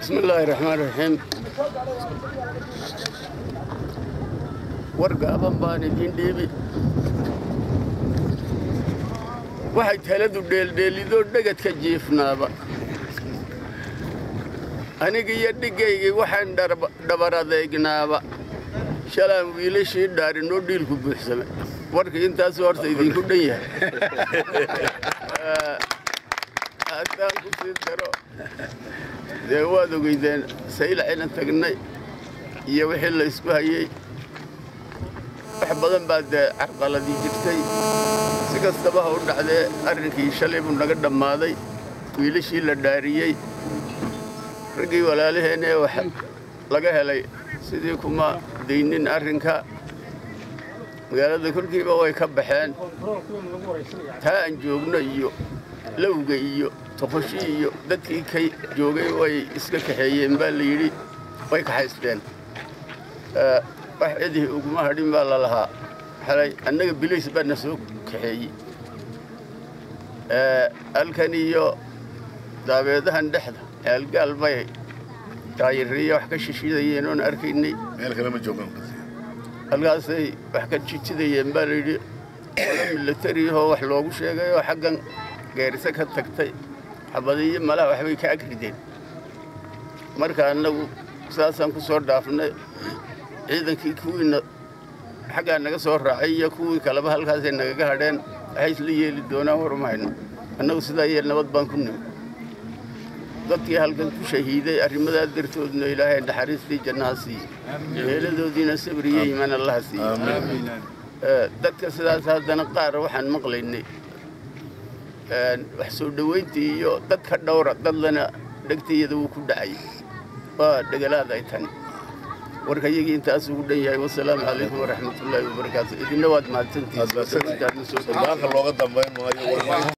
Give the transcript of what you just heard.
bismi illaahi raxmaan raxiim war gaaban baan idiin dhiibi waxay taladu dheeldheelidoo dhegadka jiifnaaba aniga iyo dhiggaygii waxaan dhabar adeegnaaba shalaan wiilashii dhaarinoo dhiilku buuxsamay warkii intaasuu horta idinku dhan yahay haddaan ku sii daro dee waad ogeydeen saylacina tagnay iyo wixii la ysku hayey wax badan baa dee carqaladii jirtay si kastaba ha u dhacdee arrinkii shalay buu naga dhammaaday wiilashii la dhaariyey raggii walaalaheenee wax laga helay sidii kuma daynin arrinka magaalada kolkiiba way ka baxeen taa aan joogno iyo lowga iyo toqoshi iyo dadkii ka joogay way iska kaxeeyeen baa la yidhi way kaxaysteen wax cidii uguma hadhin baa la lahaa xalay annaga bilays baa na soo kaxeeyey halkan iyo daabeedahan dhexda ceelgaal bay taayiriya wax ka shishidayeen oon arkaynay halkaasay wax ka jijidayeen baa la yidhi ola milatariyahoo wax loogu sheegay oo xaggan geerise ka tagtay xabadiyo malaha waxbay ka agrideen marka annagu saasaan ku soo dhaafnay ciidankii kuwiina xaggaa naga soo raacay iyo kuwii kaleba halkaasay nagaga hadheen waxay isla yeeli doonaan waruma hayno annagu sidaa yeel nabad baan ku nimi dadkii halkan ku shahiiday arrimadaa dartoodna ilaahay naxariistii jannaha siiye meeladoodiina sabriyo iimaan allaha siiye dadka sidaas haddana qaar waxaan maqlaynay wax soo dhowayntii iyo dadka dhowra dadlana dhegtayada wuu ku dhacay waa dhegalaad ay tani warka iyagii intaas ugu dhan yahay wasalaamu calaykum waraxmatullaahi wabarakaatu idinna waad mahadsantihiin